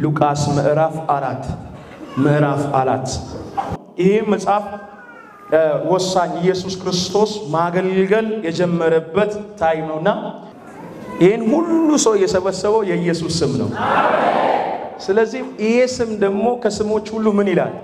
ሉቃስ ምዕራፍ አራት ምዕራፍ አራት ይህ መጽሐፍ ወሳኝ ኢየሱስ ክርስቶስ ማገልገል የጀመረበት ታይም ነውና ይህን ሁሉ ሰው የሰበሰበው የኢየሱስ ስም ነው። ስለዚህ ይሄ ስም ደግሞ ከስሞች ሁሉ ምን ይላል?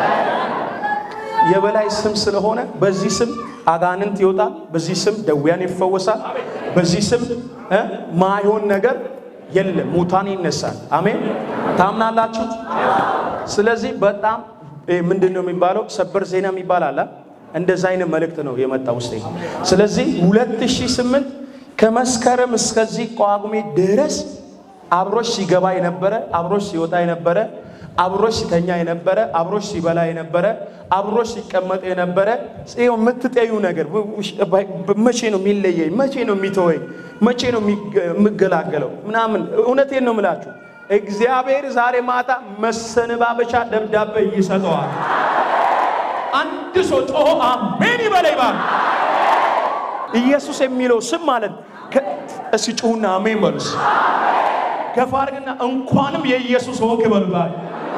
የበላይ ስም ስለሆነ በዚህ ስም አጋንንት ይወጣል፣ በዚህ ስም ደዌያን ይፈወሳል፣ በዚህ ስም ማይሆን ነገር የለም፣ ሙታን ይነሳል። አሜን። ታምናላችሁ? ስለዚህ በጣም ምንድን ነው የሚባለው? ሰበር ዜና የሚባል አለ። እንደዛ አይነት መልእክት ነው የመጣ ውስጥ። ስለዚህ 2008 ከመስከረም እስከዚህ ጳጉሜ ድረስ አብሮሽ ሲገባ የነበረ አብሮሽ ሲወጣ የነበረ አብሮሽ ሲተኛ የነበረ አብሮሽ ሲበላ የነበረ አብሮሽ ሲቀመጥ የነበረ ጽዮን የምትጠዩ ነገር መቼ ነው የሚለየኝ? መቼ ነው የሚተወኝ? መቼ ነው የምገላገለው? ምናምን እውነቴን ነው የምላችሁ። እግዚአብሔር ዛሬ ማታ መሰነባበቻ ደብዳቤ ይሰጠዋል። አንድ ሰው ጮሆ አሜን ይበለኝ ባል ኢየሱስ የሚለው ስም ማለት እስኪ ጩሁና አሜን በሉስ። ገፋ አድርግና እንኳንም የኢየሱስ ሆንክ በሉባል።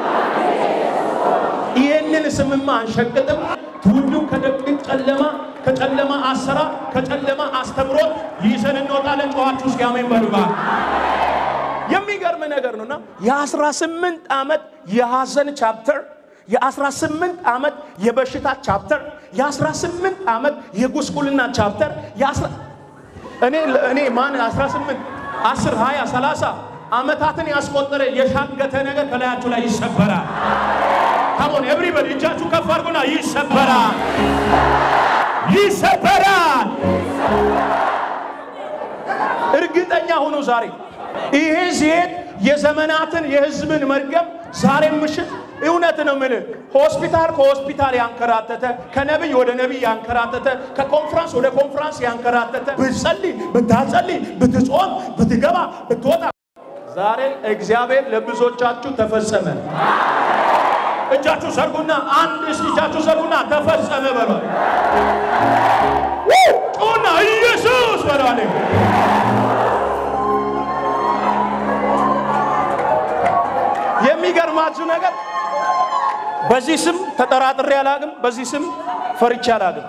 ይህንን ስምማ አንሸቅጥም። ትውልዱ ከደቂቅ ጨለማ ከጨለማ አሰራር ከጨለማ አስተምሮት ይዘን እንወጣለን። ጨዋችሁ እስኪ አሜን በሉባል። የሚገርም ነገር ነውና የ18 ዓመት የሐዘን ቻፕተር የ18 ዓመት የበሽታ ቻፕተር የ18 ዓመት የጉስቁልና ቻፕተር እኔ እኔ ማን 18 10 20 30 ዓመታትን ያስቆጠረ የሻገተ ነገር ከላያችሁ ላይ ይሰበራል። ካሞን ኤቭሪበዲ እጃችሁ ከፍ አድርጉና ይሰበራል፣ ይሰበራል። እርግጠኛ ሁኑ ዛሬ ይሄ ሲሄድ የዘመናትን የህዝብን መርገም ዛሬ ምሽት እውነት ነው የምልህ ሆስፒታል ከሆስፒታል ያንከራተተ ከነቢይ ወደ ነቢይ ያንከራተተ ከኮንፍራንስ ወደ ኮንፍራንስ ያንከራተተ ብትጸልይ ብታጸልይ ብትጾም ብትገባ ብትወጣ ዛሬ እግዚአብሔር ለብዙዎቻችሁ ተፈጸመ። እጃችሁ ዘርጉና አንድ እስኪ እጃችሁ ዘርጉና ተፈጸመ በሏል። ጩና ኢየሱስ በሏል። የሚገርማችሁ ነገር በዚህ ስም ተጠራጥሬ አላግም። በዚህ ስም ፈርቼ አላግም።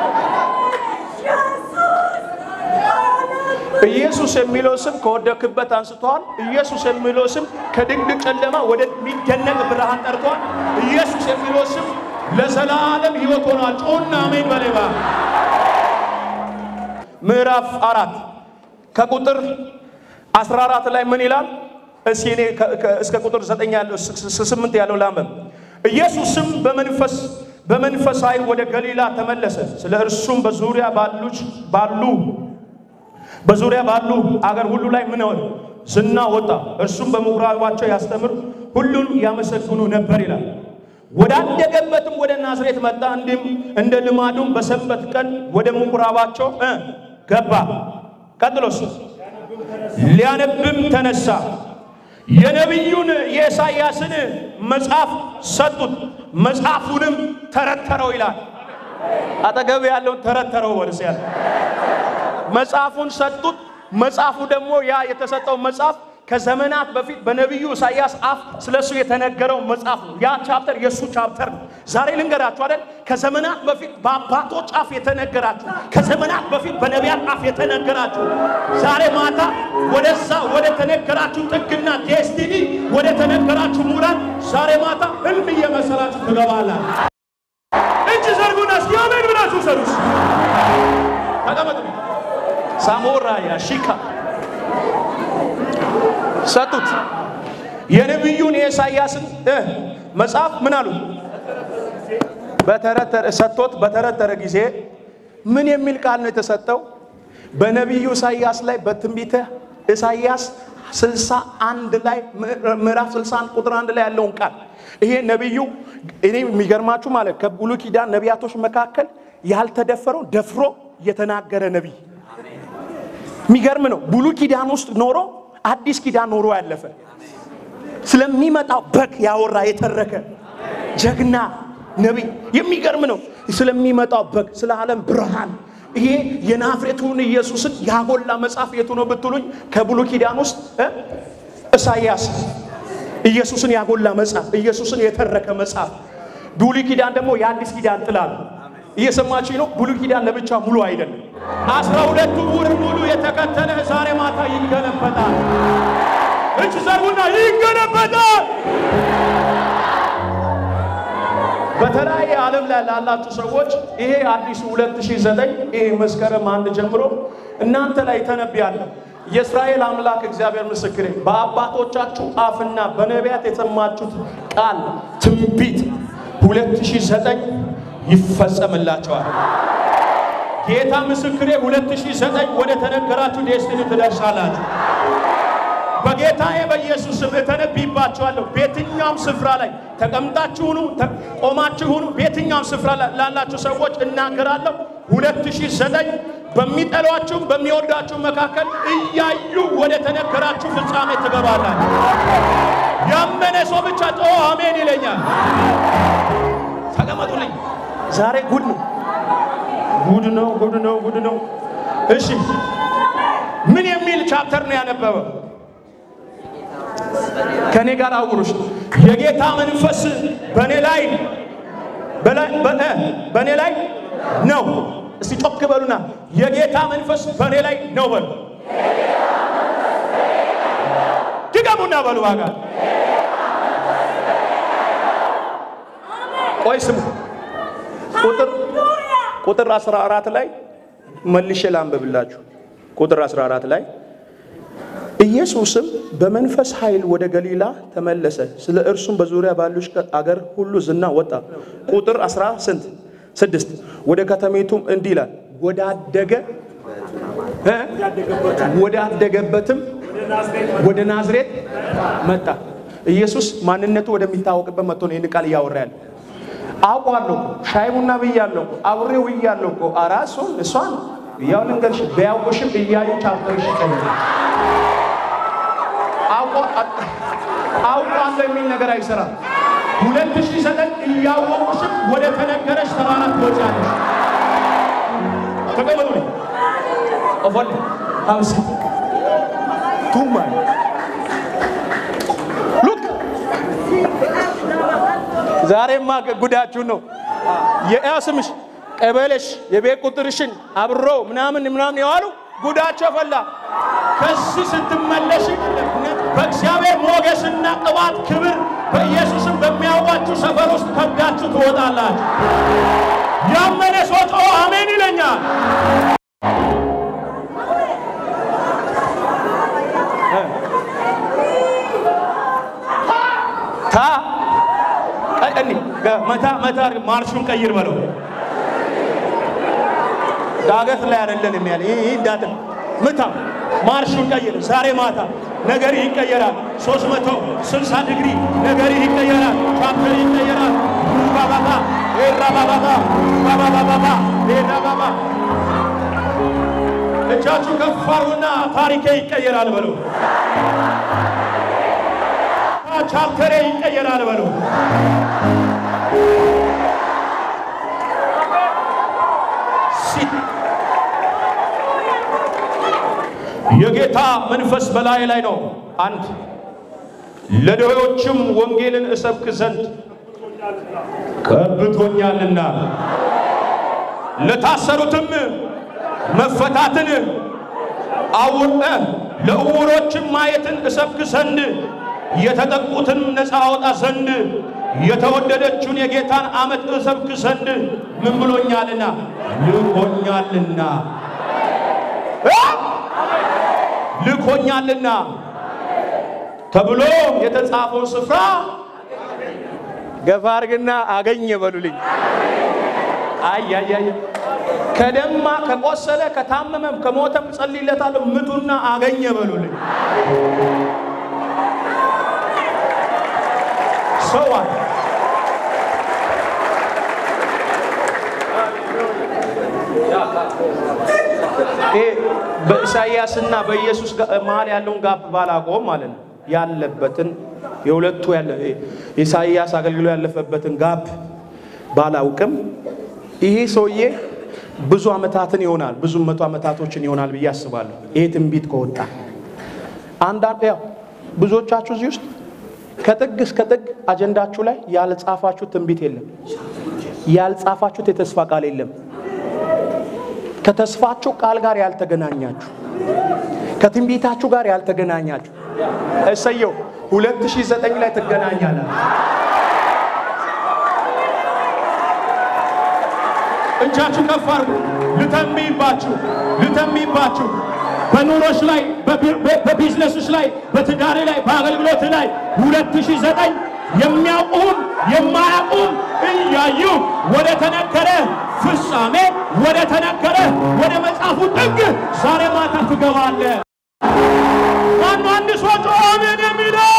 ኢየሱስ የሚለው ስም ከወደክበት አንስተዋል። ኢየሱስ የሚለው ስም ከድቅድቅ ጨለማ ወደሚደነቅ ብርሃን ጠርቷል። ኢየሱስ የሚለው ስም ለዘላለም ሕይወት ሆኗል። ጩና አሜን በሌባ ምዕራፍ አራት ከቁጥር 14 ላይ ምን ይላል? እስኪ እኔ እስከ ቁጥር 9 ያለው 8 ያለው ላንበብ። ኢየሱስም በመንፈስ በመንፈስ ኃይል ወደ ገሊላ ተመለሰ። ስለ እርሱም በዙሪያ ባሉች ባሉ በዙሪያ ባሉ አገር ሁሉ ላይ ምን ሆነ? ዝና ወጣ። እርሱም በምኩራባቸው ያስተምር፣ ሁሉን ያመሰግኑ ነበር ይላል። ወዳደገበትም ወደ ናዝሬት መጣ። እንዲህም እንደ ልማዱም በሰንበት ቀን ወደ ምኩራባቸው ገባ። ቀጥሎስ ሊያነብም ተነሳ። የነቢዩን የኢሳይያስን መጽሐፍ ሰጡት፣ መጽሐፉንም ተረተረው ይላል። አጠገብ ያለውን ተረተረው ወልስ ያለ መጽሐፉን ሰጡት። መጽሐፉ ደግሞ ያ የተሰጠው መጽሐፍ ከዘመናት በፊት በነቢዩ ኢሳይያስ አፍ ስለሱ የተነገረው መጽሐፍ ነው። ያ ቻፕተር የእሱ ቻፕተር ነው። ዛሬ ልንገራችሁ አይደል፣ ከዘመናት በፊት በአባቶች አፍ የተነገራችሁ፣ ከዘመናት በፊት በነቢያት አፍ የተነገራችሁ፣ ዛሬ ማታ ወደዛ ወደ ተነገራችሁ ጥግና ዴስቲኒ ወደ ተነገራችሁ ሙላት ዛሬ ማታ ህልም እየመሰላችሁ ትገባላል። እጅ ዘርጉና እስኪ አሜን ብላችሁ ሰሩስ ተቀመጡ። ሳሞራ ያሺካ ሰጡት። የነቢዩን የኢሳይያስን መጽሐፍ ምን አሉ? በተረተረ ሰጥቶት በተረተረ ጊዜ ምን የሚል ቃል ነው የተሰጠው? በነቢዩ ኢሳይያስ ላይ በትንቢተ ኢሳይያስ ስልሳ አንድ ላይ ምዕራፍ ስልሳ አንድ ቁጥር አንድ ላይ ያለውን ቃል ይሄ ነቢዩ እኔ የሚገርማችሁ ማለት ከብሉይ ኪዳን ነቢያቶች መካከል ያልተደፈረው ደፍሮ የተናገረ ነቢይ የሚገርም ነው። ብሉይ ኪዳን ውስጥ ኖሮ አዲስ ኪዳን ኖሮ ያለፈ ስለሚመጣው በግ ያወራ የተረከ ጀግና ነቢይ የሚገርም ነው። ስለሚመጣው በግ ስለ ዓለም ብርሃን ይሄ የናዝሬቱን ኢየሱስን ያጎላ መጽሐፍ የቱ ነው ብትሉኝ ከብሉይ ኪዳን ውስጥ እ ኢሳይያስ ኢየሱስን ያጎላ መጽሐፍ፣ ኢየሱስን የተረከ መጽሐፍ። ብሉይ ኪዳን ደግሞ የአዲስ ኪዳን ጥላ ነው። እየሰማችሁ ነው። ብሉይ ኪዳን ለብቻ ሙሉ አይደለም። አስራ ሁለቱ ወር ሙሉ የተከተለ ዛሬ ማታ ይገለበጣል። እጅ ዘርጉና ይገለበጣል። በተለያየ ዓለም ላይ ላላችሁ ሰዎች ይሄ አዲሱ 2009 ይሄ መስከረም አንድ ጀምሮ እናንተ ላይ ተነብያለሁ። የእስራኤል አምላክ እግዚአብሔር ምስክሬ፣ በአባቶቻችሁ አፍና በነቢያት የሰማችሁት ቃል ትንቢት 2009 ይፈጸምላቸዋል። ጌታ ምስክሬ 2009 ወደ ተነገራችሁ ዴስቲኒ ትደርሳላችሁ። በጌታዬ በኢየሱስ ስም እተነብይባችኋለሁ። በየትኛውም ስፍራ ላይ ተቀምጣችሁ ሁኑ፣ ቆማችሁ ሁኑ፣ በየትኛውም ስፍራ ላይ ላላችሁ ሰዎች እናገራለሁ። 2009 በሚጠሏችሁም በሚወዳችሁም መካከል እያዩ ወደ ተነገራችሁ ፍጻሜ ትገባላችሁ። ያመነ ሰው ብቻ ጮ አሜን ይለኛል። ተቀመጡልኝ። ዛሬ ጉድ ነው፣ ጉድ ነው፣ ጉድ ነው፣ ጉድ ነው። እሺ ምን የሚል ቻፕተር ነው ያነበበው? ከኔ ጋር አውሩሽ። የጌታ መንፈስ በኔ ላይ በኔ ላይ ነው። እስቲ ጮክ በሉና የጌታ መንፈስ በኔ ላይ ነው በሉ። ድገሙና በሉ ዋጋ ቆይ ስሙ። ቁጥር ቁጥር 14 ላይ መልሼ ላንብብላችሁ። ቁጥር 14 ላይ ኢየሱስም በመንፈስ ኃይል ወደ ገሊላ ተመለሰ፣ ስለ እርሱም በዙሪያ ባሉሽ አገር ሁሉ ዝና ወጣ። ቁጥር 10 ስንት ስድስት ወደ ከተሜቱም እንዲህ ይላል ወዳደገ ወዳደገበትም ወደ ናዝሬት መጣ። ኢየሱስ ማንነቱ ወደሚታወቅበት መጥቶ ነው ይህን ቃል እያወራ ያለ። አውቋለሁ ሻይ ቡና ብያለሁ፣ አብሬው ብያለሁ እኮ አራሱን እሷን ያው ልንገርሽ ቢያውቁሽም እያዩ ቻፕተርሽ ይቀኛል አውቃለሁ የሚል ነገር አይሰራም። ሁለት ሺህ ዘጠኝ እያወቁሽም ወደ ተነገረሽ ተራራ ትወጫለሽ። ተቀበሉ ኦፎል ሀብስ ቱማ ሉክ ዛሬማ ጉዳችሁ ነው። የስምሽ ቀበሌሽ የቤት ቁጥርሽን አብሮ ምናምን ምናምን የዋሉ ጉዳቸው ፈላ። ከዚህ ስትመለሽ በእግዚአብሔር ሞገስና ቅባት ክብር በኢየሱስም በሚያውቋችሁ ሰፈር ውስጥ ከብዳችሁ ትወጣላችሁ። ያመነ ሰው ጮ አሜን ይለኛል። ታ ቀኒ መታ መታ ማርሹን ቀይር በለው። ዳገት ላይ አይደለንም ያለ ይህ እንዳት ምታ ማርሹን ቀይር። ዛሬ ማታ ነገር ይቀየራል። 360 ዲግሪ ነገር ይቀየራል። ቻፕተር ይቀየራል። ባባባ ኤራ ባባባ ባባባባ ኤራ ባባ እጃችሁ ከፍ አድርጉና ታሪኬ ይቀየራል በሉ። ቻፕተሬ ይቀየራል በሉ። የጌታ መንፈስ በላይ ላይ ነው። አንድ ለድሆችም ወንጌልን እሰብክ ዘንድ ቀብቶኛልና ለታሰሩትም መፈታትን አውቀ ለዕውሮችም ማየትን እሰብክ ዘንድ የተጠቁትን ነፃ አወጣ ዘንድ የተወደደችውን የጌታን ዓመት እሰብክ ዘንድ ምን ብሎኛልና ልኮኛልና ልኮኛልና ተብሎ የተጻፈው ስፍራ ገፋ አድርግና አገኘ በሉልኝ። አያያየ ከደማ ከቆሰለ ከታመመም ከሞተም ጸልይለታለሁ። ምጡና አገኘ በሉልኝ። ሰዋ ይሄ በኢሳይያስና በኢየሱስ መሀል ያለውን ጋፕ ባላቆም ማለት ነው ያለበትን የሁለቱ ያለ ኢሳይያስ አገልግሎ ያለፈበትን ጋፕ ባላውቅም ይሄ ሰውዬ ብዙ ዓመታትን ይሆናል ብዙ መቶ ዓመታቶችን ይሆናል ብዬ አስባለሁ። ይሄ ትንቢት ከወጣ አንዳንድ ያው ብዙዎቻችሁ እዚህ ውስጥ ከጥግ እስከ ጥግ አጀንዳችሁ ላይ ያልጻፋችሁት ትንቢት የለም። ያልጻፋችሁት የተስፋ ቃል የለም። ከተስፋችሁ ቃል ጋር ያልተገናኛችሁ፣ ከትንቢታችሁ ጋር ያልተገናኛችሁ እሰየው 2009 ላይ ትገናኛላችሁ። እጃችሁ ከፍ አድርጉ። ልተንብይባችሁ ልተንብይባችሁ በኑሮች ላይ በቢዝነሶች ላይ በትዳሬ ላይ በአገልግሎት ላይ 2009 የሚያውቁም የማያውቁም እያዩ ወደ ተነገረ ፍጻሜ ወደ ተነገረ ወደ መጽሐፉ ጥግ ዛሬ ማታ ትገባለ። ማን አንድ ሰው ጮኸ አሜን የሚለው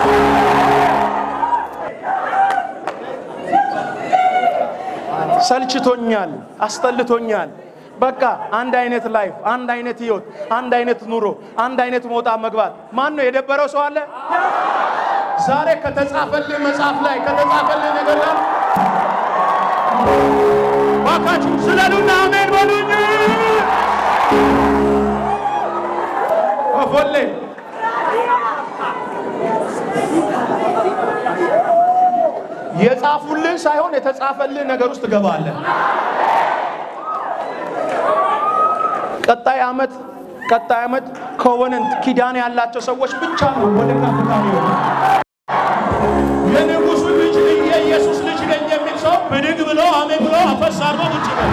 ሰልችቶኛል፣ አስጠልቶኛል። በቃ አንድ አይነት ላይፍ፣ አንድ አይነት ህይወት፣ አንድ አይነት ኑሮ፣ አንድ አይነት መውጣ መግባት። ማን ነው የደበረው ሰው አለ? ዛሬ ከተጻፈልህ መጽሐፍ ላይ ከተጻፈልህ ነገር ላይ ባካችሁ ስለሉና አሜን በሉኝ። ኦፎሌ የጻፉልህ ሳይሆን የተጻፈልህ ነገር ውስጥ ትገባለህ። ቀጣይ ዓመት ቀጣይ ዓመት ኮቨነንት ኪዳን ያላቸው ሰዎች ብቻ ነው ወደ ከፍታ ይወጣ። የንጉሱ ልጅ የኢየሱስ ልጅ ነኝ የሚል ሰው ብድግ ብሎ አሜን ብሎ አፈስ አርጎ ውጭ ነው።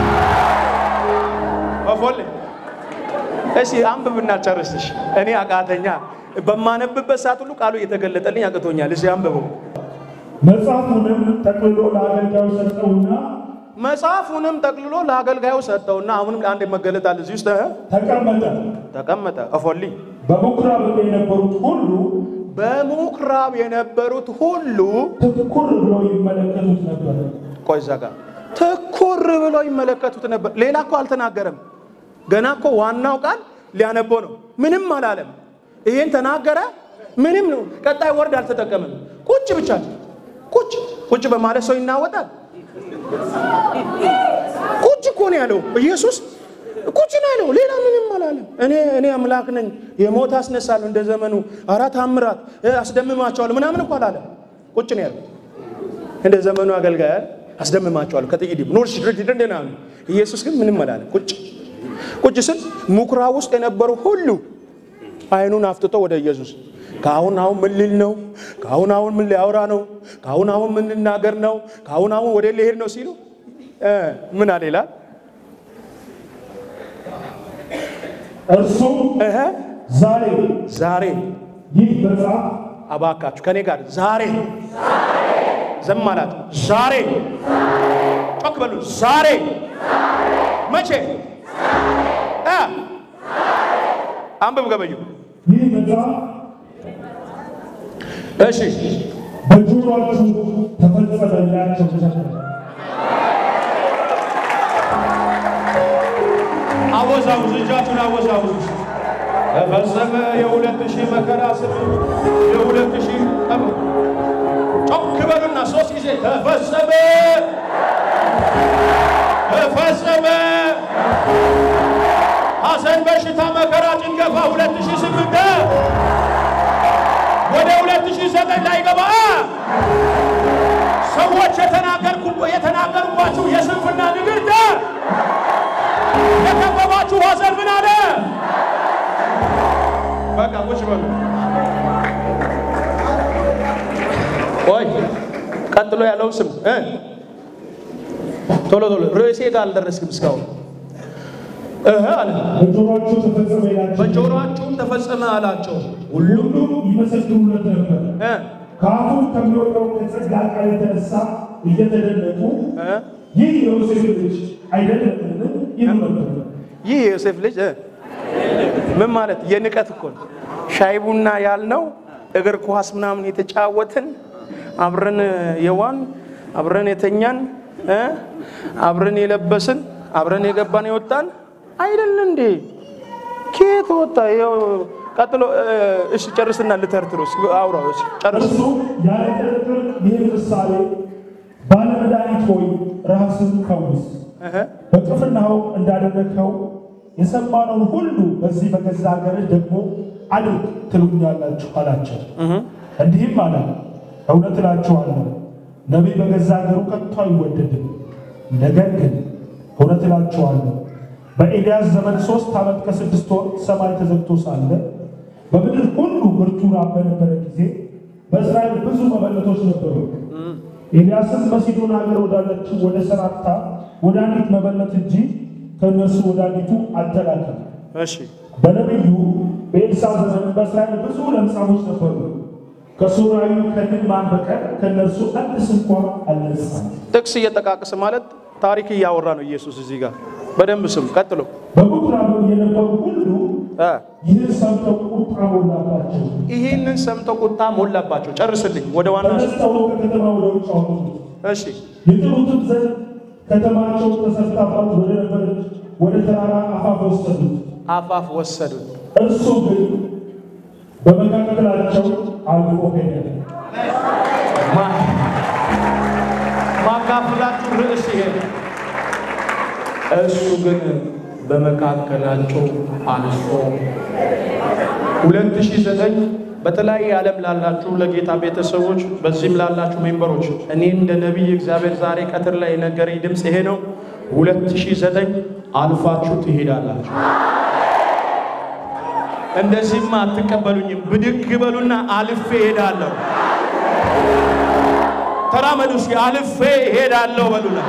ኦፎሌ እሺ አንብብና ጨርስሽ። እኔ አቃተኛ በማነብበት ሰዓት ሁሉ ቃሉ እየተገለጠልኝ አቅቶኛል። እሺ አንብበው። መጽሐፉንም ጠቅልሎ ለአገልጋዩ ሰጠውና መጽሐፉንም ጠቅልሎ ለአገልጋዩ ሰጠውና አሁንም አንድ መገለጥ አለ እዚህ ውስጥ እ ተቀመጠ። ተቀመጠ። እፎሊ በምኵራብ የነበሩት ሁሉ በምኵራብ የነበሩት ሁሉ ትኩር ብለው ይመለከቱት ነበር። ቆይ እዛ ጋር ትኩር ብለው ይመለከቱት ነበር። ሌላ እኮ አልተናገረም። ገና እኮ ዋናው ቃል ሊያነበው ነው። ምንም አላለም። ይሄን ተናገረ። ምንም ነው። ቀጣይ ወርድ አልተጠቀመም። ቁጭ ብቻ ቁጭ ቁጭ በማለት ሰው ይናወጣል። ቁጭ እኮ ነው ያለው ኢየሱስ ቁጭ ነው ያለው። ሌላ ምንም አላለም። እኔ እኔ አምላክ ነኝ የሞት አስነሳለሁ እንደ ዘመኑ አራት አምራት አስደምማቸዋለሁ ምናምን እኮ አላለም። ቁጭ ነው ያለው። እንደ ዘመኑ አገልጋይ አስደምማቸዋለሁ ከጥቂት ኖርሽ ድርጅት እንደና ኢየሱስ ግን ምንም አላለም። ቁጭ ቁጭ ስል ምኵራብ ውስጥ የነበሩ ሁሉ አይኑን አፍጥጦ ወደ ኢየሱስ ከአሁን አሁን ምን ሊል ነው? ከአሁን አሁን ምን ሊያወራ ነው? ከአሁን አሁን ምን ልናገር ነው? ከአሁን አሁን ወደ ሊሄድ ነው ሲሉ እ ምን አለ ይላል እርሱም እህ ዛሬ ዛሬ ይህ መጽሐፍ አባካችሁ ከኔ ጋር ዛሬ ዘም አላት። ዛሬ ጮክ በሉ። ዛሬ መቼ እ አንብብ ገበዩ ይህ መጽሐፍ እሺ በጆሮአችሁ ተፈጸመላቸው ተሰጠ። አወዛውዝ እጃችሁን አወዛውዝ። ተፈጸመ የሁለት ሺህ መከራ ስምንት የሁለት ሺህ ጠብ ጮክ በሉና ሶስት ጊዜ ተፈጸመ ተፈጸመ። ሐዘን፣ በሽታ፣ መከራ፣ ጭንገፋ ሁለት ሺህ ስምንት ወደ ሁለት ሺህ ዘጠኝ ላይ ገባ። ሰዎች የተናገርኩ የተናገሩባችሁ የስንፍና ንግርት የከበባችሁ ሐዘን ምን አለ? በቃ ቁጭ በሉ። ቆይ ቀጥሎ ያለውን ስም እ ቶሎ ቶሎ ርዕሴ ጋር አልደረስክም እስካሁን። እህ አለ በጆሮአችሁ ተፈጸመ ይላቸው በጆሮአችሁም ተፈጸመ አላቸው። ሁሉም ሁሉም ይመሰክሩለት ነበር። እ ከአፉ ከሚወጣው ከጸጋ ቃል የተነሳ እየተደነቁ እ ይህ የዮሴፍ ልጅ አይደለምን ይሉ ነበር። ይህ የዮሴፍ ልጅ እ ምን ማለት የንቀት እኮ ነው። ሻይ ቡና ያልነው እግር ኳስ ምናምን የተጫወትን አብረን የዋን አብረን የተኛን እ አብረን የለበስን አብረን የገባን የወጣን አይደል እንዴ? ከየት ወጣ? ይኸው ቀጥሎ እ፣ እሺ ጨርስና ልተርትሮ እስኪ አውራው እሺ ጨርስ። እርሱ ያለ ጥርጥር ይህ ምሳሌ ባለመድኃኒት ሆይ ራስን ፈውስ፣ እህ በቅፍርናሆም እንዳደረግኸው የሰማነውን ሁሉ በዚህ በገዛ ሀገርህ ደግሞ አድርግ ትሉኛላችሁ አላቸው። እንዲህም አለ እውነት እላችኋለሁ ነቢይ በገዛ ሀገሩ ከቶ አይወደድም። ነገር ግን እውነት እላችኋለሁ በኤልያስ ዘመን ሦስት ዓመት ከስድስት ወር ሰማይ ተዘግቶ ሳለ በምድር ሁሉ ብርቱ ራብ በነበረ ጊዜ በእስራኤል ብዙ መበለቶች ነበሩ። ኤልያስም በሲዶን ሀገር ወዳለችው ወደ ሰራፕታ ወደ አንዲት መበለት እንጂ ከእነርሱ ወደ አንዲቱ አልተላከም። እሺ በነቢዩ በኤልሳዕ ዘመን በእስራኤል ብዙ ለምጻሞች ነበሩ። ከሶርያዊው ከንዕማን በቀር ከእነርሱ አንድስ እንኳ አልነጻም። ጥቅስ እየጠቃቀሰ ማለት ታሪክ እያወራ ነው ኢየሱስ እዚህ ጋር በደንብ ስም ቀጥሎ በምኵራብም የነበሩ ሁሉ እ ይህን ሰምተው ቁጣ ሞላባቸው። ይህንን ሰምተው ቁጣ ሞላባቸው። ጨርስልኝ ወደ ዋና ተነስተው ከከተማ ወደ ውጭ አወጡት። እሺ የጥሉትም ዘንድ ከተማቸው ተሰርታባት ወደ ነበረች ወደ ተራራ አፋፍ ወሰዱት። አፋፍ ወሰዱት። እርሱ ግን በመካከላቸው አልፎ ሄደ። ማ- ማካፍላችሁ ርዕስ ይሄ ነው። እሱ ግን በመካከላቸው አልፎ 2009 በተለያየ ዓለም ላላችሁ ለጌታ ቤተሰቦች በዚህም ላላችሁ ሜምበሮች እኔ እንደ ነቢይ እግዚአብሔር ዛሬ ቀትር ላይ የነገረኝ ድምፅ ይሄ ነው። 2009 አልፋችሁ ትሄዳላችሁ። እንደዚህማ አትቀበሉኝም። ብድግ በሉና አልፌ እሄዳለሁ። ተራመዱ እስኪ አልፌ እሄዳለሁ በሉና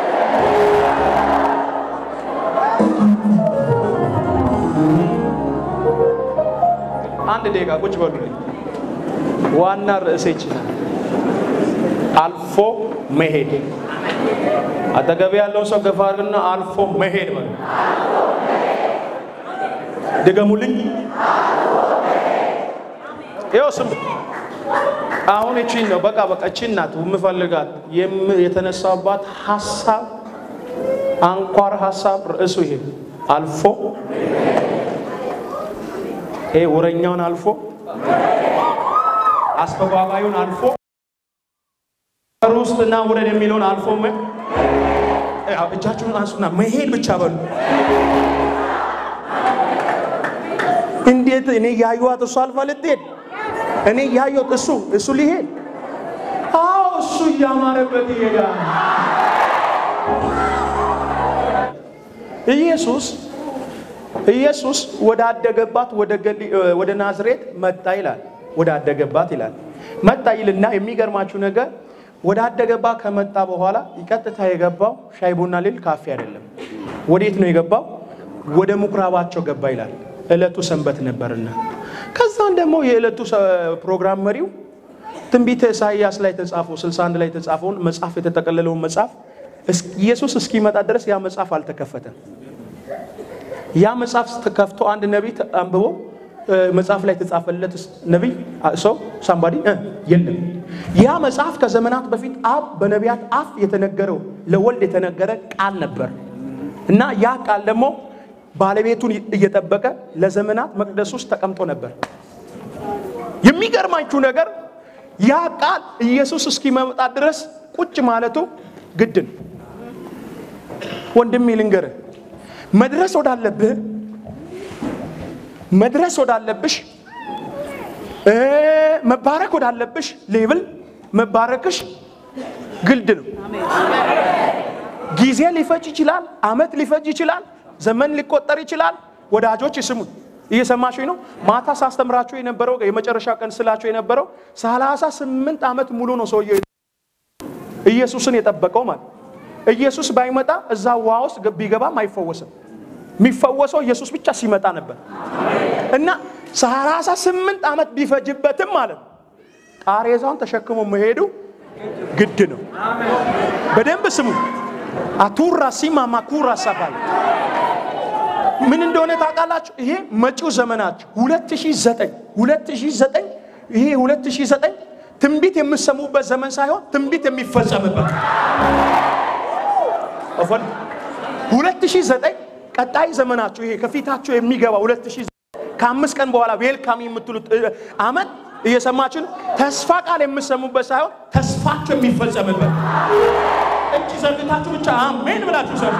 አንድ ደቂቃ ቁጭ በሉልኝ። ዋና ርዕሴ ይችላል አልፎ መሄድ። አጠገቤ ያለውን ሰው ገፋ አድርግና አልፎ መሄድ በሉ። ድገሙልኝ። ይኸው ስም አሁን እቺን ነው በቃ በቃ እቺን ናት የምፈልጋት የም- የተነሳባት ሀሳብ አንኳር ሀሳብ ርዕሱ ይሄ አልፎ ይሄ ወረኛውን አልፎ አስተባባዩን አልፎ ውስጥና ውረድ የሚለውን አልፎ መ- ያው እጃችሁን አንሱና መሄድ ብቻ በሉ። እንዴት እኔ ያዩዋት እሱ አልፋ ልትሄድ እኔ ያየሁት እሱ እሱ ሊሄድ አዎ እሱ እያማረበት ይሄዳል። ኢየሱስ ኢየሱስ ወደ አደገባት ወደ ገሊ- ወደ ናዝሬት መጣ ይላል። ወደ አደገባት ይላል መጣ ይልና የሚገርማችሁ ነገር ወደ አደገባት ከመጣ በኋላ ቀጥታ የገባው ሻይ ቡና ሊል ካፌ አይደለም። ወዴት ነው የገባው? ወደ ምኩራባቸው ገባ ይላል። ዕለቱ ሰንበት ነበርና ከዛን ደግሞ የዕለቱ ሰ- ፕሮግራም መሪው ትንቢተ ኢሳይያስ ላይ የተጻፈው 61 ላይ የተጻፈውን መጽሐፍ የተጠቀለለውን መጽሐፍ እስ- ኢየሱስ እስኪመጣ ድረስ ያ መጽሐፍ አልተከፈተም። ያ መጽሐፍ ተከፍቶ አንድ ነቢይ ተ- አንብቦ እ፣ መጽሐፍ ላይ የተጻፈለት ስ- ነቢይ አ- ሰው ሳምባዲ የለም። ያ መጽሐፍ ከዘመናት በፊት አብ በነቢያት አፍ የተነገረው ለወልድ የተነገረ ቃል ነበር እና ያ ቃል ደግሞ ባለቤቱን እየጠበቀ ለዘመናት መቅደስ ውስጥ ተቀምጦ ነበር። የሚገርማችሁ ነገር ያ ቃል ኢየሱስ እስኪመጣ ድረስ ቁጭ ማለቱ ግድ ነው። ወንድሜ ልንገርህ፣ መድረስ ወዳለብህ መድረስ ወዳለብሽ እ መባረክ ወዳለብሽ ሌብል መባረክሽ ግልድ ነው። ጊዜ ሊፈጅ ይችላል። አመት ሊፈጅ ይችላል። ዘመን ሊቆጠር ይችላል። ወዳጆች ስሙኝ፣ እየሰማችሁ ነው። ማታ ሳስተምራችሁ የነበረው የመጨረሻ ቀን ስላችሁ የነበረው ሰላሳ ስምንት ዓመት ሙሉ ነው ሰውየው ኢየሱስን የጠበቀው ማለት ኢየሱስ ባይመጣ እዛ ውሃ ውስጥ ቢገባም አይፈወስም። የሚፈወሰው ኢየሱስ ብቻ ሲመጣ ነበር እና ሰላሳ ስምንት ዓመት ቢፈጅበትም ማለት ነው ቃሬዛውን ተሸክሞ መሄዱ ግድ ነው። በደንብ ስሙ። አቱራ ሲማ ማኩራ ሳባል ምን እንደሆነ ታውቃላችሁ? ይሄ መጪው ዘመናችሁ 2009 2009 ይሄ 2009 ትንቢት የምሰሙበት ዘመን ሳይሆን ትንቢት የሚፈጸምበት እፎን 2009 ቀጣይ ዘመናችሁ ይሄ ከፊታችሁ የሚገባ 2009 ከአምስት ቀን በኋላ ዌልካም የምትሉት እ፣ አመት እየሰማችሁ ነው። ተስፋ ቃል የምሰሙበት ሳይሆን ተስፋችሁ የሚፈጸምበት እጅ ዘርግታችሁ ብቻ አሜን ብላችሁ ሰሩ።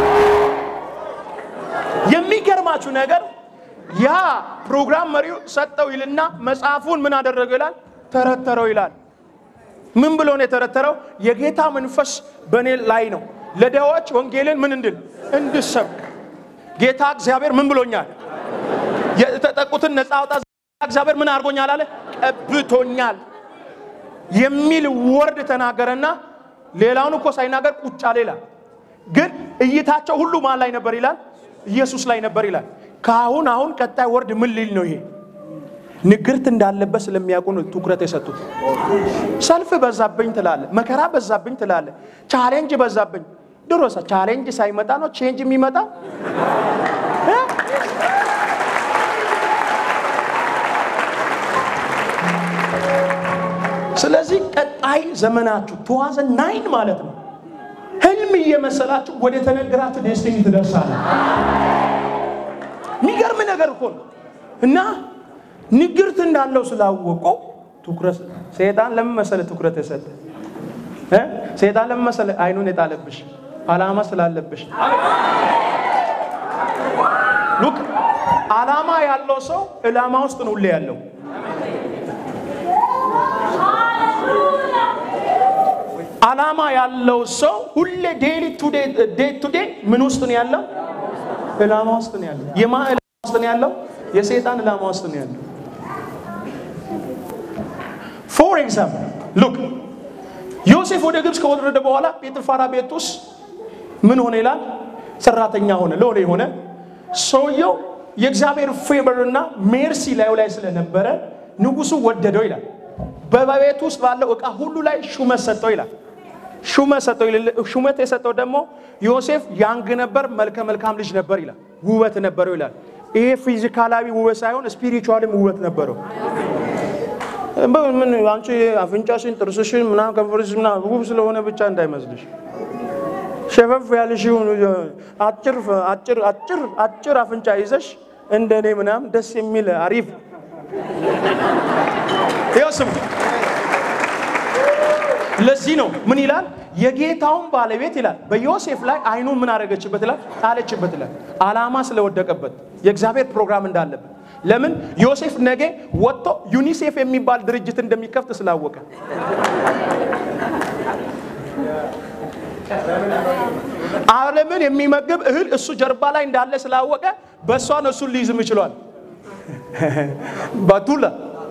የሚገርማችሁ ነገር ያ ፕሮግራም መሪው ሰጠው ይልና መጽሐፉን ምን አደረገው ይላል ተረተረው ይላል። ምን ብሎ ነው የተረተረው? የጌታ መንፈስ በእኔ ላይ ነው፣ ለድሆች ወንጌልን ምን እንድል እንድሰብክ። ጌታ እግዚአብሔር ምን ብሎኛል? የተጠቁትን ነፃ አውጣ እግዚአብሔር ምን አድርጎኛል አለ? ቀብቶኛል የሚል ወርድ ተናገረና ሌላውን እኮ ሳይናገር ቁጭ አለ ይላል። ግን እይታቸው ሁሉ ማን ላይ ነበር ይላል? ኢየሱስ ላይ ነበር ይላል። ከአሁን አሁን ቀጣይ ወርድ ምን ሊል ነው ይሄ? ንግርት እንዳለበት ስለሚያውቁ ነው ትኩረት የሰጡት። ሰልፍ በዛብኝ ትላለ፣ መከራ በዛብኝ ትላለ፣ ቻሌንጅ በዛብኝ። ድሮሳ ቻሌንጅ ሳይመጣ ነው ቼንጅ የሚመጣ እ? ስለዚህ ቀጣይ ዘመናችሁ ተዋዘ ናይን ማለት ነው። ህልም እየመሰላችሁ ወደ ተነገራችሁ ዴስቲኒ ትደርሳለ። የሚገርም ነገር እኮ ነው እና ንግርት እንዳለው ስላወቀው ትኩረት ሰይጣን ለምን መሰለ ትኩረት የሰጠ እ? ሰይጣን ለምን መሰለ አይኑን የጣለብሽ አላማ ስላለብሽ ሉክ አላማ ያለው ሰው ዕላማ ውስጥ ነው ሁሌ ያለው አላማ ያለው ሰው ሁሌ ዴይሊ ዴይ ቱ ዴይ ምን ውስጥ ነው ያለው? ዕላማ ውስጥ ነው ያለው። የማ ዕላማ ውስጥ ነው ያለው? የሰይጣን ዕላማ ውስጥ ነው ያለው። ፎር ኤግዛምፕል ሉክ ዮሴፍ ወደ ግብፅ ከወረደ በኋላ ጴጥፋራ ቤት ውስጥ ምን ሆነ ይላል? ሰራተኛ ሆነ። ለሆነ የሆነ ሰውየው የእግዚአብሔር ፌቨር እና ሜርሲ ላዩ ላይ ስለነበረ ንጉሱ ወደደው ይላል። በቤት ውስጥ ባለው ዕቃ ሁሉ ላይ ሹመት ሰጠው ይላል። ሹመት ሰጠው ይላል። ሹመት የሰጠው ደግሞ ዮሴፍ ያንግ ነበር፣ መልከ መልካም ልጅ ነበር ይላል። ውበት ነበረው ይላል። ይሄ ፊዚካላዊ ውበት ሳይሆን ስፒሪቹዋልም ውበት ነበረው። ምን አንቺ አፍንጫሽን፣ ጥርስሽን ምናምን ከንፈርሽ ምናምን ውብ ስለሆነ ብቻ እንዳይመስልሽ ሸፈፍ ያልሽውን አጭር አጭር አጭር አጭር አፍንጫ ይዘሽ እንደኔ ምናምን ደስ የሚል አሪፍ ይኸው ስሙ። ለዚህ ነው ምን ይላል? የጌታውን ባለቤት ይላል በዮሴፍ ላይ አይኑን ምን አደረገችበት ይላል? ጣለችበት ይላል። አላማ ስለወደቀበት የእግዚአብሔር ፕሮግራም እንዳለበት። ለምን ዮሴፍ ነገ ወጥቶ ዩኒሴፍ የሚባል ድርጅት እንደሚከፍት ስላወቀ ዓለምን የሚመግብ እህል እሱ ጀርባ ላይ እንዳለ ስላወቀ በእሷ ነው እሱን ሊይዝም ይችሏል። ባቱላ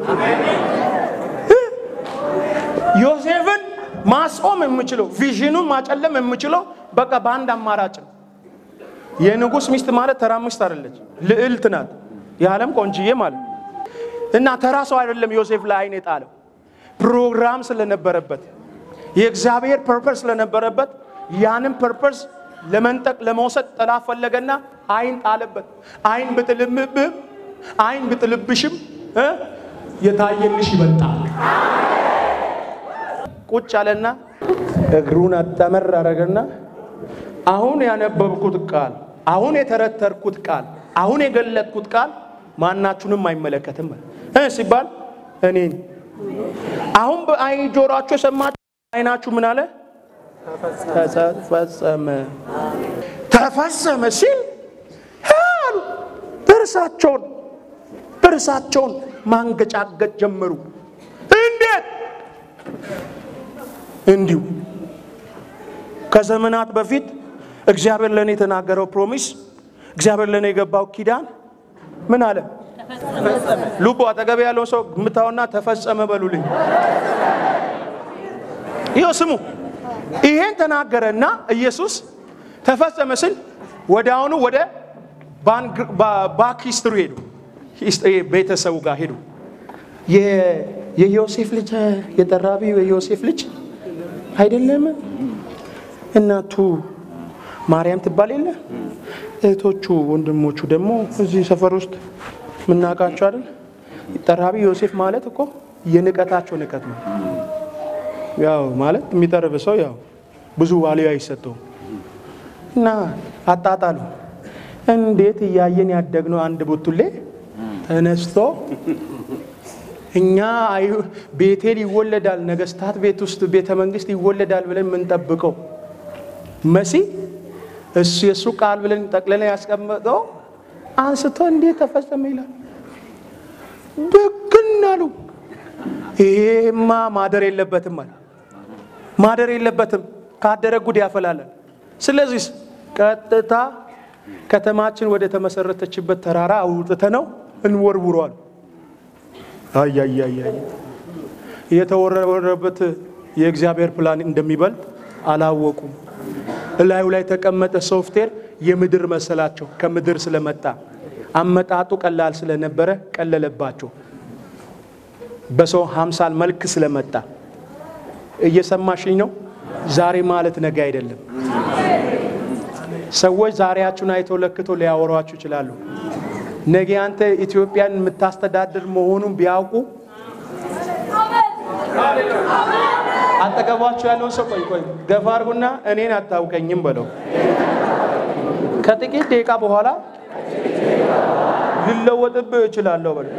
ዮሴፍን ማስቆም የምችለው ቪዥኑን ማጨለም የምችለው በቃ በአንድ አማራጭ ነው። የንጉሥ ሚስት ማለት ተራ ሚስት አይደለች፣ ልዕልት ናት። የዓለም ቆንጅዬ ማለት እና ተራ ሰው አይደለም። ዮሴፍ ላይ አይን የጣለው ፕሮግራም ስለነበረበት የእግዚአብሔር ፐርፐስ ስለነበረበት ያንን ፐርፐስ ለመንጠቅ ለመውሰድ ጠላት ፈለገና አይን ጣለበት። አይን ብጥልምብህም አይን ብጥልብሽም እ የታየልሽ ይበልጣል። ቁጭ አለና እግሩን አጠመር አረገና አሁን ያነበብኩት ቃል፣ አሁን የተረተርኩት ቃል፣ አሁን የገለጥኩት ቃል ማናችሁንም አይመለከትም እ ሲባል እኔን አሁን በአይን ጆሯችሁ የሰማችሁ አይናችሁ ምን አለ? ተፈጸመ ተፈጸመ ሲል አሉ ጥርሳቸውን ጥርሳቸውን ማንገጫገጭ ጀመሩ። እንዴት? እንዲሁ ከዘመናት በፊት እግዚአብሔር ለእኔ የተናገረው ፕሮሚስ፣ እግዚአብሔር ለእኔ የገባው ኪዳን ምን አለ? ልቡ አጠገብ ያለው ሰው ምታውና ተፈጸመ በሉልኝ። ይኸው ስሙ። ይሄን ተናገረና ኢየሱስ ተፈጸመ ስል ወደ አሁኑ ወደ ባክ ሂስትሪ ሄዱ። ቤተሰቡ ጋር ሄዱ። የዮሴፍ ልጅ የጠራቢው የዮሴፍ ልጅ አይደለም? እናቱ ማርያም ትባል የለ? እህቶቹ ወንድሞቹ ደግሞ እዚህ ሰፈር ውስጥ የምናውቃቸው አይደል? ጠራቢ ዮሴፍ ማለት እኮ የንቀታቸው ንቀት ነው። ያው ማለት የሚጠርብ ሰው ያው ብዙ ዋልዩ አይሰጠውም። እና አጣጣሉ እንዴት እያየን ያደግነው አንድ ቡቱሌ ተነስቶ እኛ ቤቴል ይወለዳል፣ ነገስታት ቤት ውስጥ ቤተ መንግስት ይወለዳል ብለን የምንጠብቀው መሲ እሱ የእሱ ቃል ብለን ጠቅልለን ያስቀመጠው አንስቶ እንዴት ተፈጸመ ይላል። ብግን አሉ። ይሄማ ማደር የለበትም አለ። ማደር የለበትም። ካደረ ጉድ ያፈላለን። ስለዚህ ቀጥታ ከተማችን ወደ ተመሰረተችበት ተራራ አውጥተ ነው እንወርውሯል። አያያያ የተወረወረበት የእግዚአብሔር ፕላን እንደሚበልጥ አላወቁም። እላዩ ላይ ተቀመጠ ሶፍትዌር የምድር መሰላቸው። ከምድር ስለመጣ አመጣጡ ቀላል ስለነበረ ቀለለባቸው። በሰው ሀምሳል መልክ ስለመጣ እየሰማሽኝ ነው። ዛሬ ማለት ነገ አይደለም። ሰዎች ዛሬያችሁን አይተው ለክተው ሊያወሯችሁ ይችላሉ። ነገ አንተ ኢትዮጵያን የምታስተዳድር መሆኑን ቢያውቁ አጠገባችሁ ያለውን ሰው ቆይ ቆይ ገፋ አድርጉና እኔን አታውቀኝም በለው። ከጥቂት ደቂቃ በኋላ ልለወጥብህ እችላለሁ በለው።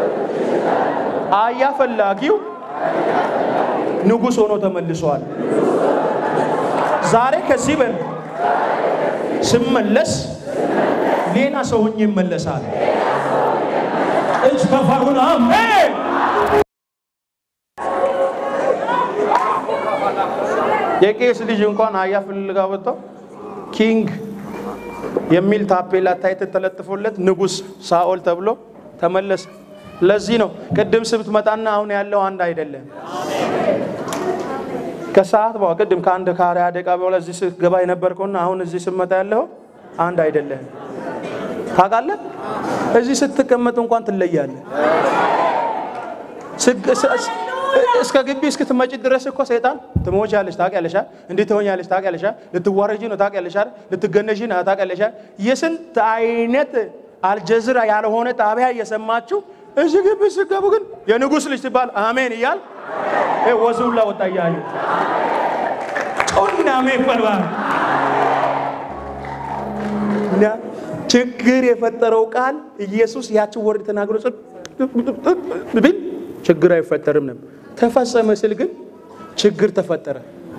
አያ ፈላጊው ንጉሥ ሆኖ ተመልሷል። ዛሬ ከዚህ በል ስመለስ ሌላ ሰው ሆኜ ይመለሳል። እጅ ከፋሩን አሜን። የቄስ ልጅ እንኳን አያ ፍልጋ ወጥተው ኪንግ የሚል ታፔላ ታይት ተለጥፎለት ንጉሥ ሳኦል ተብሎ ተመለሰ። ለዚህ ነው ቅድም ስትመጣና አሁን ያለው አንድ አይደለም። ከሰዓት በኋላ ቅድም ከአንድ ከሀያ ደቂቃ በኋላ እዚህ ስትገባ የነበርከውና አሁን እዚህ ስትመጣ ያለው አንድ አይደለም። ታውቃለህ? እዚህ ስትቀመጥ እንኳን ትለያለህ። እስከ ግቢ እስክትመጪ ድረስ እኮ ሰይጣን ትሞቻለሽ፣ ታውቂያለሽ። እንዴት ትሆኛለሽ፣ ታውቂያለሽ። ልትዋረጂ ነው፣ ታውቂያለሽ። ልትገነዢ ነው፣ ታውቂያለሽ። የስንት አይነት አልጀዝራ ያልሆነ ጣቢያ እየሰማችሁ እዚህ ግቢ ስገቡ ግን የንጉሥ ልጅ ትባል አሜን እያል ወዙላ ወጣ እያዩ ጮና አሜን በልባል ችግር የፈጠረው ቃል ኢየሱስ ያችን ወርድ ተናግሮ ብል ችግር አይፈጠርም ነበር። ተፈጸመ ስል ግን ችግር ተፈጠረ።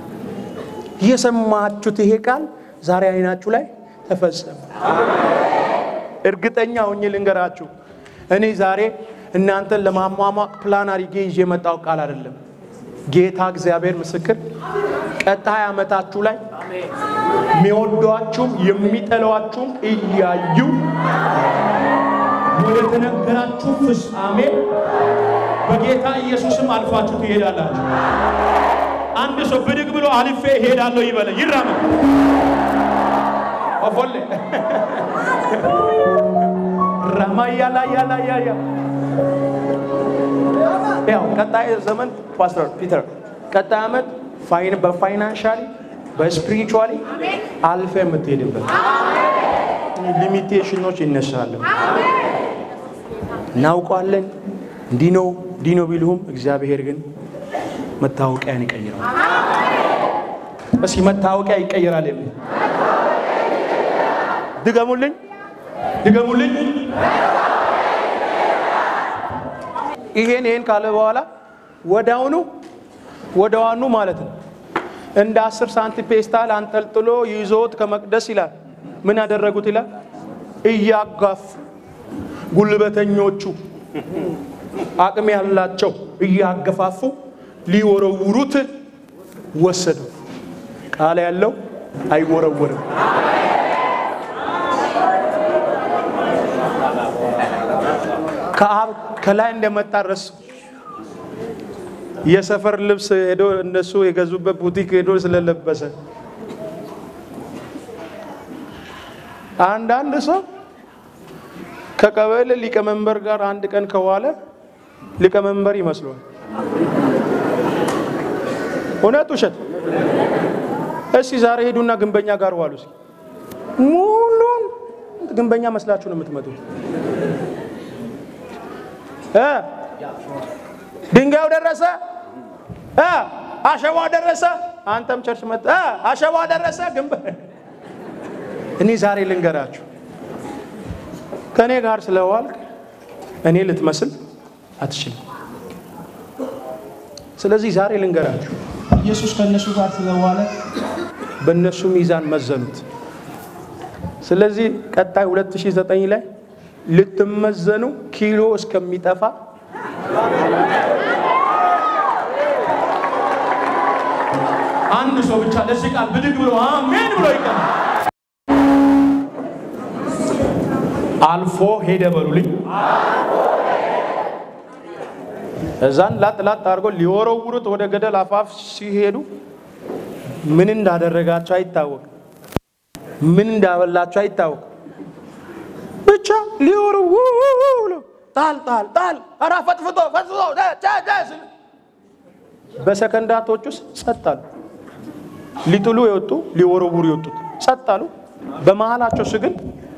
የሰማችሁት ይሄ ቃል ዛሬ አይናችሁ ላይ ተፈጸመ። እርግጠኛ ሆኜ ልንገራችሁ፣ እኔ ዛሬ እናንተን ለማሟሟቅ ፕላን አድርጌ ይዤ የመጣው ቃል አይደለም። ጌታ እግዚአብሔር ምስክር፣ ቀጣይ ዓመታችሁ ላይ የሚወዷችሁም የሚጠሏችሁም እያዩ ወደ ተነገራችሁ ፍጻሜ በጌታ ኢየሱስም አልፋችሁ ትሄዳላችሁ። አንድ ሰው ብድግ ብሎ አልፌ እሄዳለሁ ይበለ ይራመድ። ኦፎሌ ራማያላያላያያ ያው ቀጣይ ዘመን ፓስተር ፒተር ቀጣይ ዓመት በፋይናንሻሊ በስፒሪቹዋሊ አልፈ የምትሄድበት ሊሚቴሽኖች ይነሳሉ። እናውቀዋለን። እንዲህ ነው እንዲህ ነው ቢልሁም እግዚአብሔር ግን መታወቂያን ይቀይራል። እስኪ መታወቂያ ይቀይራል የሚል ድገሙልኝ፣ ድገሙልኝ። ይሄን ይሄን ካለ በኋላ ወዳውኑ ወደዋኑ ማለት ነው እንደ አስር ሳንቲም ፔስታል አንጠልጥሎ ይዞት ከመቅደስ ይላል ምን ያደረጉት ይላል እያጋፉ ጉልበተኞቹ አቅም ያላቸው እያገፋፉ ሊወረውሩት ወሰዱ። ቃል ያለው አይወረወርም። ከአብ ከላይ እንደመጣ ረሱ። የሰፈር ልብስ ሄዶ እነሱ የገዙበት ቡቲክ ሄዶ ስለለበሰ አንዳንድ ሰው ከቀበሌ ሊቀመንበር ጋር አንድ ቀን ከዋለ ሊቀመንበር ይመስሏል። እውነት ውሸት? እስኪ ዛሬ ሄዱና ግንበኛ ጋር ዋሉ። እስኪ ሙሉን ግንበኛ መስላችሁ ነው የምትመጡት። እ ድንጋዩ ደረሰ፣ እ አሸዋው ደረሰ። አንተም ቸርች መጣ፣ እ አሸዋው ደረሰ። ግንበ እኔ ዛሬ ልንገራችሁ ከእኔ ጋር ስለዋልክ እኔ ልትመስል አትችልም። ስለዚህ ዛሬ ልንገራችሁ ኢየሱስ ከእነሱ ጋር ስለዋለ በእነሱ ሚዛን መዘኑት። ስለዚህ ቀጣይ 2009 ላይ ልትመዘኑ ኪሎ እስከሚጠፋ አንድ ሰው ብቻ ለዚህ ቃል ብድግ ብሎ አሜን ብሎ ይቀናል። አልፎ ሄደ በሉልኝ። እዛን ላጥ ላጥ አድርጎ ሊወረውሩት ወደ ገደል አፋፍ ሲሄዱ ምን እንዳደረጋቸው አይታወቅ፣ ምን እንዳበላቸው አይታወቅ። ብቻ ሊወረውሩ ጣል ጣል ጣል ኧረ ፈጥፍጦ ፈጥፍጦ በሰከንዳቶች ውስጥ ጸጥ አሉ። ሊጥሉ የወጡ ሊወረውሩ የወጡት ጸጥ አሉ። በመሃላቸው ስግን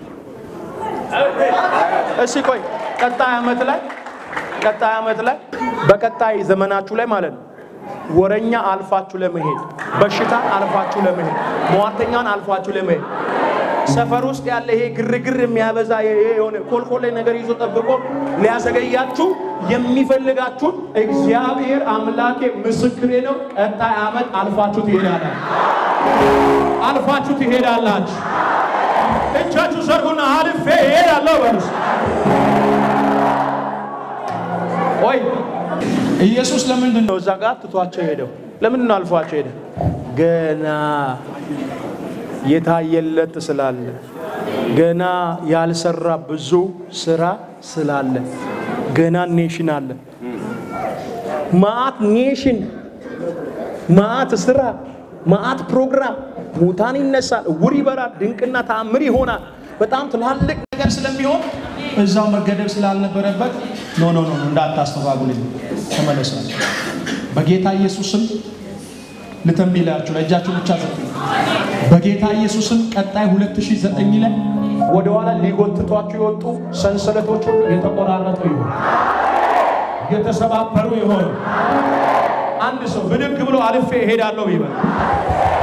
እሺ ቆይ ቀጣይ ዓመት ላይ ቀጣይ ዓመት ላይ በቀጣይ ዘመናችሁ ላይ ማለት ነው ወረኛ አልፋችሁ ለመሄድ በሽታን አልፋችሁ ለመሄድ ሟርተኛን አልፋችሁ ለመሄድ ሰፈር ውስጥ ያለ ይሄ ግርግር የሚያበዛ ይሄ የሆነ ኮልኮሌ ነገር ይዞ ጠብቆ ሊያዘገያችሁ የሚፈልጋችሁን እግዚአብሔር አምላኬ ምስክሬ ነው። ቀጣይ ዓመት አልፋችሁ ትሄዳላችሁ፣ አልፋችሁ ትሄዳላችሁ። እጃችሁ ዘርጉና አልፌ እሄዳለሁ በሉስ። ቆይ ኢየሱስ ለምንድን ነው እዛ ጋር ትቷቸው ሄደው? ለምንድን ነው አልፏቸው ሄደ? ገና የታየለት ስላለ፣ ገና ያልሰራ ብዙ ስራ ስላለ፣ ገና ኔሽን አለ። ማአት ኔሽን፣ ማአት ስራ፣ ማአት ፕሮግራም፣ ሙታን ይነሳል፣ እውር ይበራል፣ ድንቅና ተአምር ይሆናል። በጣም ትላልቅ ነገር ስለሚሆን እዛው መገደብ ስላልነበረበት ኖ ኖ ኖ እንዳታስተባብልኝ ተመለሳል። በጌታ ኢየሱስም ልተንቢላችሁ ለእጃችሁ ብቻ ዘጥ በጌታ ኢየሱስም ቀጣይ 2009 ላይ ወደ ኋላ ሊጎትቷችሁ የወጡ ሰንሰለቶች ሁሉ የተቆራረጡ ይሆን የተሰባበሩ ይሆን። አንድ ሰው ብድግ ብሎ አልፌ እሄዳለሁ ይበል።